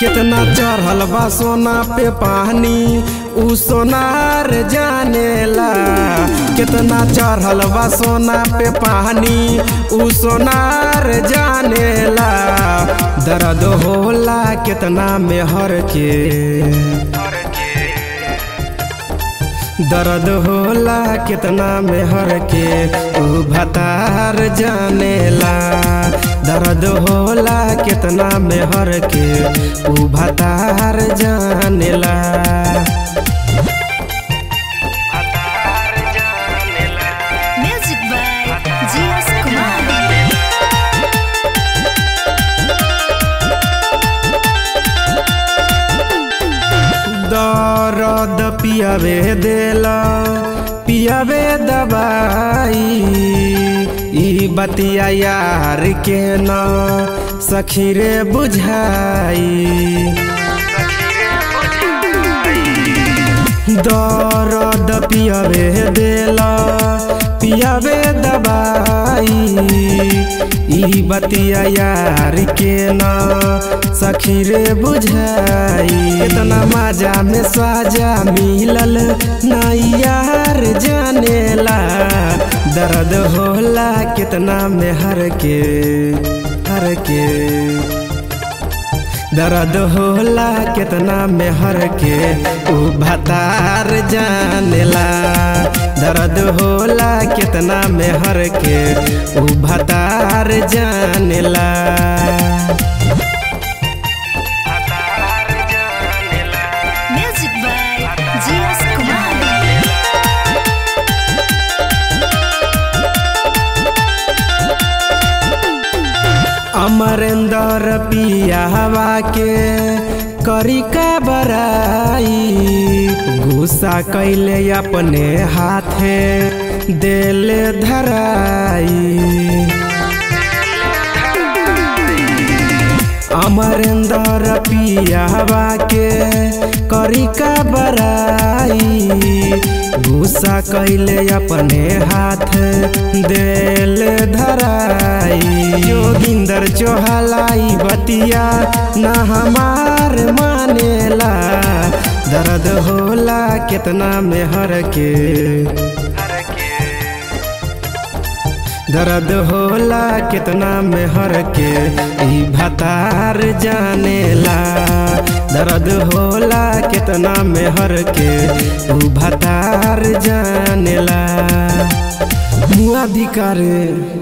कितना चढ़ल बा सोना पे पानी उ सोनार जानेला कितना चढ़ल बा सोना पे पानी उ सोनार जानेला दर्द होला कितना मेहर के दर्द होला कितना मेहर के उ भतार जानेला दर्द होला कितना मेहर के उ भतार जानेला Music by G.S. Kumar. दर्द पियावे देला पियावे दवाई ई बतिया यार के न सखी रे बुझाई दर्द पियावे देला पियावे दवाई ई बतिया यार के न सखी रे बुझाई इतना मजा में साजा मिलल नाई यार जानेला दर्द होला कितना में हर के हर के दर्द होला कितना मेहर के उ भतार जानेला दर्द होला कितना मेहर के उ भतार जानेला Music by G.S. Kumar. Amarendra पियावा के करी का बराई गुस्सा कैले अपने हाथे देले धराई अमरेंद्र पियावा के करी का बराई गुस्सा कैले अपने हाथ देल धराई जोगिंदर चोहलाई बतिया न हमार मानेला दर्द होला कितना मेहर के दर्द होला कितना मेहर के ई भतार जानेला दर्द होला कितना मेहर के ऊ भतार जानेला मुआधिकार